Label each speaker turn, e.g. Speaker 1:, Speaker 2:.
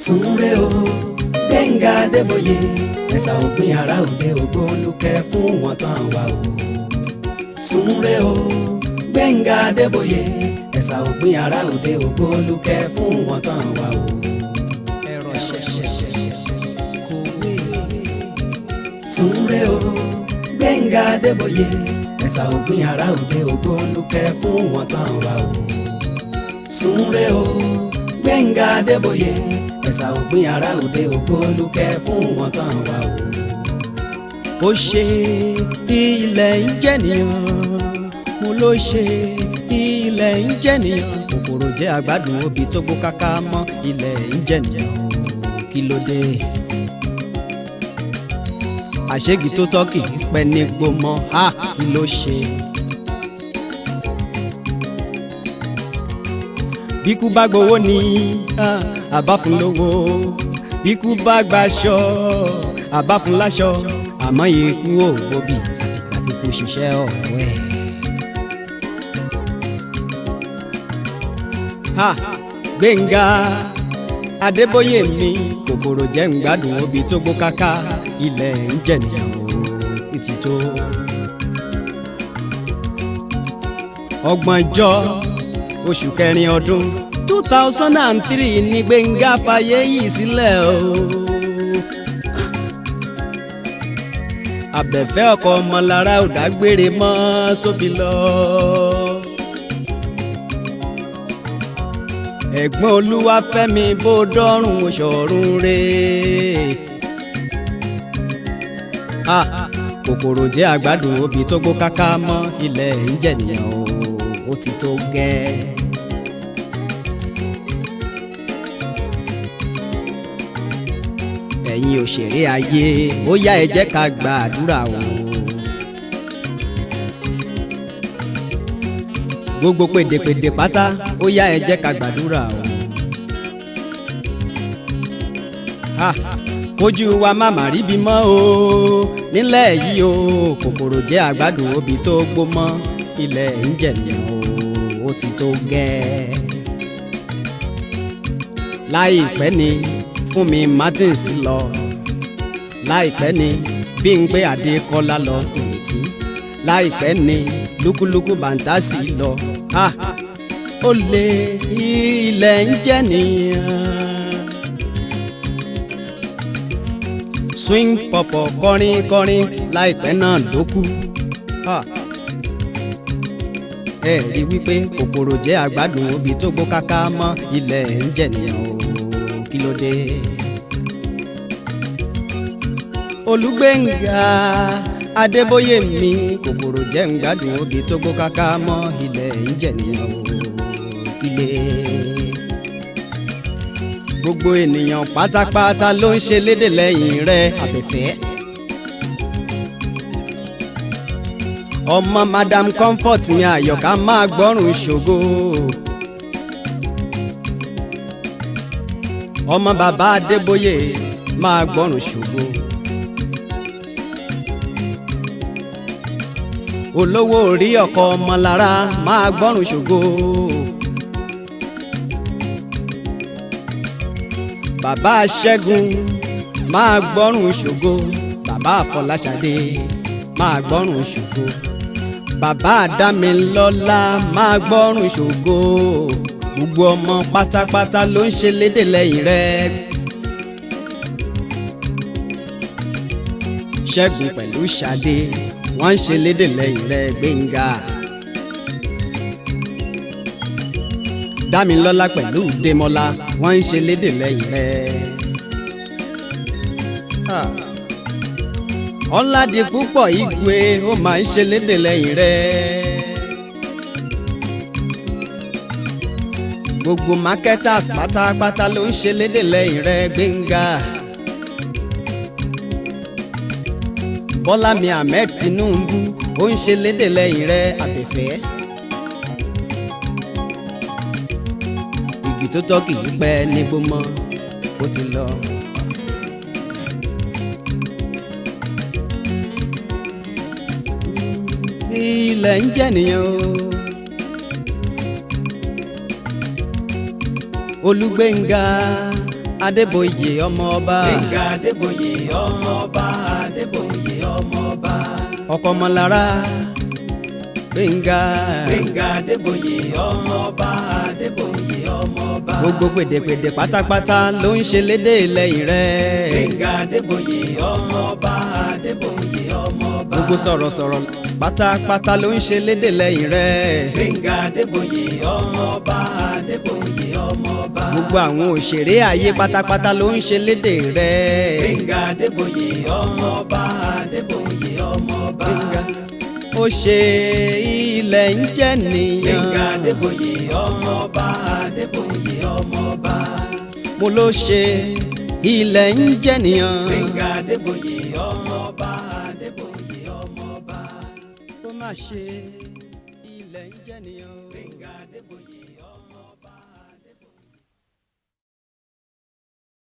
Speaker 1: Súnre o Gbẹ̀ngà Adébóyè ẹ̀sà òpin ara òde ògbólúkẹ́ fún wọn tán wá o. Súnre o Gbẹ̀ngà Adébóyè ẹ̀sà òpin ara òde ògbólúkẹ́ fún wọn tán wá o.
Speaker 2: ẹ̀rọ ṣẹ̀ṣẹ̀ kò wé.
Speaker 1: Súnre o Gbẹ̀ngà Adébóyè ẹ̀sà òpin ara òde ògbólúkẹ́ fún wọn tán wá o. Súnre o Gbẹ̀ngà Adébóyè ẹ̀sà òpin ara òde ògbólúkẹ́ fún wọn tán wá o.
Speaker 2: ó ṣe ilẹ̀ ń jẹ́nìyàn mo ló ṣe ilẹ̀ ń jẹ́nìyàn kòkòrò jẹ́ àgbàdo obì tó gbó káká mọ́ ilẹ̀ ń jẹ́nìyàn o kí ló dé. àṣegi tó tọ́ kì í pẹ́ ní gbọmọ ha kí ló ṣe. bíkú bá gbowó ni ah, àbá fún lówó bíkú bá gbaṣọ àbá fún láṣọ àmọ́ ikú ò gbóbi àfìgbà tí kò ṣiṣẹ́ ọ̀hún ẹ̀. ha Gbẹ̀ngà Adébóyè mi kòkòrò jẹ́ ń gbádùn obì tó gbó káká ilẹ̀ ń jẹ̀nìyàn o títí tó. ọgbọ̀njọ́ oṣù kẹrin ọdún two thousand and three ní Gbẹ̀ngà fàyè yìí sílẹ̀ o. abẹ́fẹ́ ọkọ ọmọlára ò dágbére mọ́ tó fi lọ. ẹ̀gbọ́n olúwafẹ́mi bó dọ́rùn ṣọ̀run re. Ah, kòkòrò jẹ́ àgbàdo obì tó gbó káká mọ́ ilẹ̀ ń jẹ̀nìyàn o ó ti tó gẹ́. ẹ̀yin òṣèré ayé ó yá ẹ jẹ́ ká gba àdúrà o. gbogbo pèdèpèdè pátá ó yá ẹ jẹ́ ká gbàdúrà o. Ha, kójú wa má má ríbi mọ́ o nílẹ̀ yìí o kòkòrò jẹ́ àgbàdo obì tó gbó mọ́ ilẹ̀ ń jẹ̀lẹ̀ o ó ti tó gẹ́. láìpẹ́ ni Fúnmi Martins lọ láìpẹ́ ni Bímpé Adékọ́lá lọ kùnìtì láìpẹ́ ni lúkúlúkú bàǹtásì lọ ha ó lé ilẹ̀ ń jẹ́ nìyẹn. swing pọ̀pọ̀ kọrin kọrin láìpẹ́ náà ló kú. Ha. ẹ rí wípé kòkòrò jẹ́ àgbàdùn obì tó gbó káká mọ́ ilẹ̀ ń jẹ́ nìyẹn o kí ló dé. Olúgbéngà Adébóyè mi kòkòrò jẹ́ ń gbádùn obì tó gbó káká mọ́ ilẹ̀ ń jẹ́ nìyẹn o ilé. gbogbo ènìyàn pátápátá ló ń ṣe lédè lẹ́yìn rẹ̀ àbẹ̀fẹ́. ọmọ Madam Comfort mi àyọ̀ká máa gbọ́rùn ṣògo. ọmọ bàbá Adébóyè máa gbọ́rùn ṣògo. olówó orí ọkọ ọmọlára máa gbọ́rùn ṣògo. bàbá Ṣẹ́gun máa gbọ́rùn ṣògo. bàbá Àfọláṣadé máa gbọ́rùn ṣògo. bàbá Dámilọ́lá máa gbọ́rùn ṣògo. gbogbo ọmọ pátápátá ló ń ṣe lédè lẹ́yìn rẹ̀. Ṣẹ́gun pẹ̀lú Ṣadé wọ́n ń ṣe lédè lẹ́yìn rẹ̀ Gbénga. Dámilọ́lá pẹ̀lú Démọ́lá wọ́n ń ṣe lédè lẹ́yìn rẹ̀. Ọládipúpọ̀ Igwe ó máa ń ṣe lédè lẹ́yìn rẹ̀. Gbogbo marketers pátápátá ló ń ṣe lédè lẹ́yìn rẹ̀ Gbénga. Bọ́lá mi Ahmed Tinubu ó ń ṣe lédè lẹ́yìn rẹ̀ àbẹ̀fẹ́. igi tó tọ́ kì í pẹ́ nígbó mọ́ ó ti lọ. ilẹ̀ ń jẹ́ nìyẹn o. Olúgbéngà adébóyè ọmọ ọba
Speaker 1: gbẹ̀ngà adébóyè ọmọ ọba adébóyè ọmọ ọba
Speaker 2: ọkọ ọmọlára gbẹ̀ngà
Speaker 1: gbẹ̀ngà adébóyè ọmọ ọba adébóyè ọmọ ọba
Speaker 2: gbogbo gbèdégbèdé pátápátá ló ń ṣe lédè lẹ́yìn rẹ̀
Speaker 1: gbẹ̀ngà adébóyè ọmọ ọba adébóyè ọmọ ọba
Speaker 2: gbogbo sọ̀rọ̀sọ̀rọ̀ pátápátá ló ń ṣe lédè lẹ́yìn rẹ̀
Speaker 1: gbẹ̀ngà adébóyè ọmọ ọba adébóyè ọmọ ọba
Speaker 2: gbogbo àwọn òṣèré ayé pátápátá ló ń ṣe lédè rẹ̀
Speaker 1: gbẹ̀ngà adébóyè ọmọ ọba adébóyè ọmọ ọba
Speaker 2: Gbénga ó ṣe ilẹ̀ ń jẹ́ nìyàn
Speaker 1: gbẹ̀ngà adébóyè ọmọ ọba adébóyè ọmọ ọba
Speaker 2: mo ló ṣe ilẹ̀ ń jẹ́ nìyàn
Speaker 1: gbẹ̀ngà adébóyè ọmọ ọba adébóyè ọmọ ọba
Speaker 2: ó má ṣe ilẹ̀ ń jẹ́ nìyàn.
Speaker 1: gbẹ̀ngà adébóyè ọmọ.